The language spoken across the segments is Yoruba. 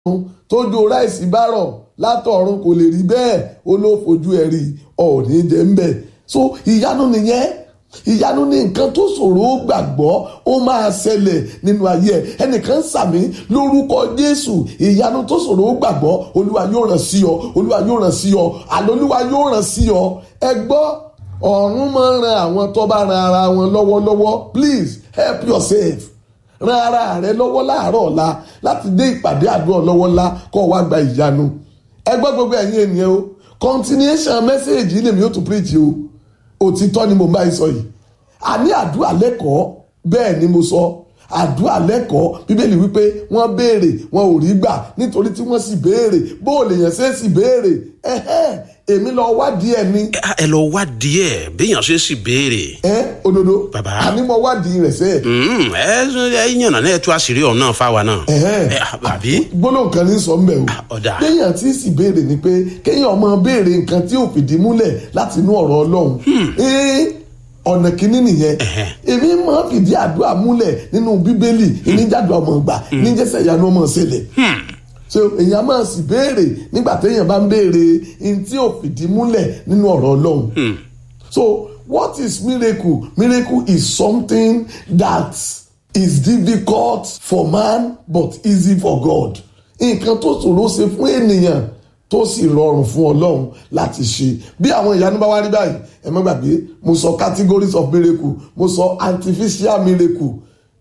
tójú ráìsì bá rọ̀ látọ̀run kò lè rí bẹ́ẹ̀ ó ló fojú ẹ̀ rí ọ̀ọ́nì jẹ́ ń bẹ̀ so ìyanu nìyẹn ìyanu ní nǹkan tó ṣòro ó gbàgbọ́ ó máa ṣẹlẹ̀ nínú ayé ẹ̀ ẹnìkan ń sàmí lórúkọ jésù ìyanu tó ṣòro ó gbàgbọ́ olúwa yóò ràn sí ọ olúwa yóò ràn sí ọ àlọ́ olúwa yóò ràn sí ọ ẹ gbọ́ ọ̀run máa ń ran àwọn tó bá ran ara wọn lọ́wọ́lọ́wọ́ please help yourself ran ara rẹ lọ́wọ́ láàárọ̀ ọ̀la láti dé ìpàdé àdúrà lọ́wọ́ ńlá kọ́ wá gba ìyanu ẹ gbọ́ gbogbo ẹ̀yin ènìyàn o continuation message yìí lèmi ó tún preach o òtítọ́ ni mo bá yín sọ yìí àní àdúrà lẹ́kọ̀ọ́ bẹ́ẹ̀ ni mo sọ àdúrà lẹ́kọ̀ọ́ bíbélì wípé wọ́n béèrè wọn ò rí gbà nítorí tí wọ́n sì béèrè bó o lè yàn ṣe é sì béèrè ẹ̀hẹ́ èmi lọ wádìí ẹ̀ ni. ẹ lọ wádìí ẹ béèyàn ṣe sì béèrè. ẹ òdodo Bàbá. àní mo wádìí rẹ̀ sẹ́ẹ̀. Mm, ẹ ẹ yànnà náà ẹ tú àṣírí ọ̀hún náà fáwa náà. Ẹ̀hẹ́. Ẹ, àbí. gbólóhùn kan ní sọ mbẹ o ọ̀dà. kéèyàn tí sì béèrè ni pé kéèyàn máa béèrè nǹkan tí ò fìdí múlẹ̀ láti inú ọ̀rọ̀ ọlọ́run ee ọ̀nà kìíní nìyẹn Ẹ̀hẹ́. èmi máa fìdí àdúrà múlẹ̀ nínú bíbélì ìníjàdùn ọmọ ìgbà níjẹsẹ̀ ìyanu ọmọ ìṣẹ̀lẹ̀ so èèyàn máa sì béèrè nígbà téèyàn bá ń béèrè ní tí ò fìdí múlẹ̀ nínú ọ̀rọ̀ ọlọ́run So, what is miracle? Miracle is something that is difficult for man but easy for God. Nǹkan tó ṣòro ṣe fún ènìyàn tó sì rọrùn fún Ọlọ́run láti ṣe. Bí àwọn ìyanu bá wá rí báyìí, ẹ má gbàgbé, mo sọ categories of miracle, mo sọ artificial miracle,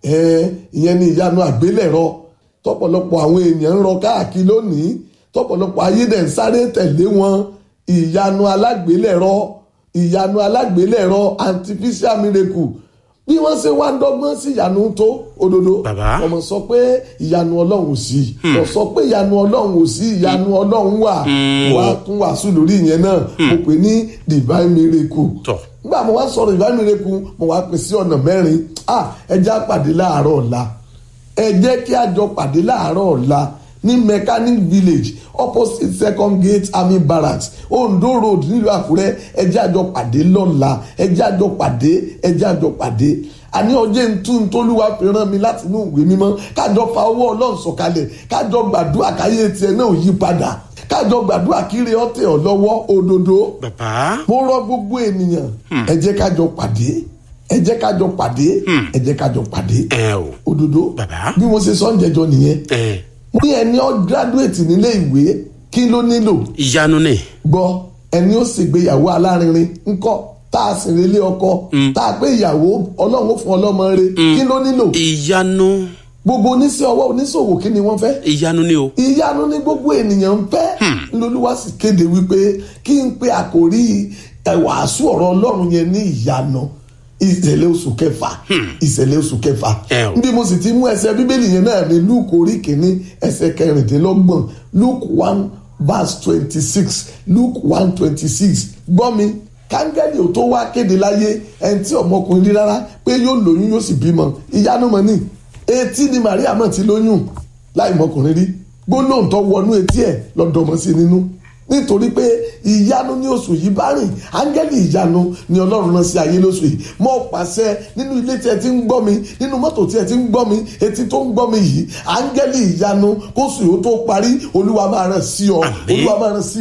ẹ ìyẹn ni ìyanu àgbélẹ̀rọ tọ́pọ̀lọpọ̀ àwọn èèyàn ń rọ káàkiri lónìí tọ́pọ̀lọpọ̀ ayé dẹ̀ ń sáré tẹ̀lé wọn ìyanu alágbélẹ̀rọ ìyanu alágbélẹ̀rọ artificial miracle bí wọ́n ṣe wá ń dọ́gbọ́n sí ìyanu tó òdodo Bàbá. ọmọ sọ pé ìyanu ọlọ́run ò sí kò sọ pé ìyanu ọlọ́run ò sí ìyanu ọlọ́run wà wà á tún wàásù lórí ìyẹn náà mo pè ní divine miracle Tọ́. nígbà mo wá sọ̀rọ̀ divine miracle mo wá pè sí ọ̀nà mẹ́rin ah ẹ jẹ́ á pàdé láàárọ̀ ọ̀la ẹ jẹ́ kí a jọ pàdé láàárọ̀ ọ̀la ní mechanic village opposite second gate army barracks ondo road nílùú àkúrẹ́ ẹ jẹ́ a jọ pàdé lọ́la ẹ jẹ́ a jọ pàdé ẹ jẹ́ a jọ pàdé àní ọjọ́ ntú ntólúwa fi rán mi láti inú ìwé mímọ́ kájọ fa owó ọlọ́run sọ̀kalẹ̀ kájọ gbàdúrà káyé tiẹ̀ náà ò yí padà kájọ gbàdúrà kíre ọ̀tẹ̀ ọ̀ lọ́wọ́ òdodo bàbá. mo rọ gbogbo ènìyàn ẹ jẹ́ kájọ pàdé ẹ jẹ́ kájọ pàdé ẹ jẹ́ kájọ pàdé ẹ o. òdodo Bàbá. bí mo ṣe sọ ń jẹjọ nìyẹn ẹ mo ní ẹni ọ gírádùétì nílé ìwé kí ló nílò ìyanu ni. gbọ́ ẹni ó ṣègbéyàwó alárinrin ńkọ́ tá a sì relé ọkọ tá a pé ìyàwó ọlọ́run ó fún ọlọ́mọ rẹ kí ló nílò ìyanu gbogbo oníṣẹ́ ọwọ́ oníṣòwò kí ni wọ́n fẹ́ ìyanu ni o. ìyanu ní gbogbo ènìyàn ń fẹ́ lolúwa sì kéde wípé kí n pe àkòrí ẹ̀wàásù ọ̀rọ̀ ọlọ́run yẹn ní ìyanu ìṣẹ̀lẹ̀ oṣù kẹfà ìṣẹ̀lẹ̀ oṣù kẹfà Ẹ o. bí mo sì ti mú ẹsẹ̀ bíbélì yẹn náà ní luke orí kìíní ẹsẹ̀ kẹrìndínlọ́gbọ̀n luke one verse twenty six luke one twenty six gbọ́ mi kángẹ́lì ò tó wá kéde láyé ẹni tí ọmọkùnrin rí rárá pé yóò lóyún yóò sì bímọ ìyanu mọ̀ ní etí ni maria mọ̀ ti lóyún láì mọkùnrin rí gbólóhùn tó wọnú etí ẹ̀ lọ́dọ̀mọ́ sí nínú nítorí pé ìyanu ní oṣù yìí bá rìn áńgẹ́lì ìyanu ni ọlọ́run rán sí ayé lóṣù yìí mo pàṣẹ nínú ilé tí ẹ ti ń gbọ́ mi nínú mọ́tò tí ẹ ti ń gbọ́ mi etí tó ń gbọ́ mi yìí áńgẹ́lì ìyanu kóṣù yìí ó tó parí olúwa máa rán sí ọ Àmín. olúwa máa rán sí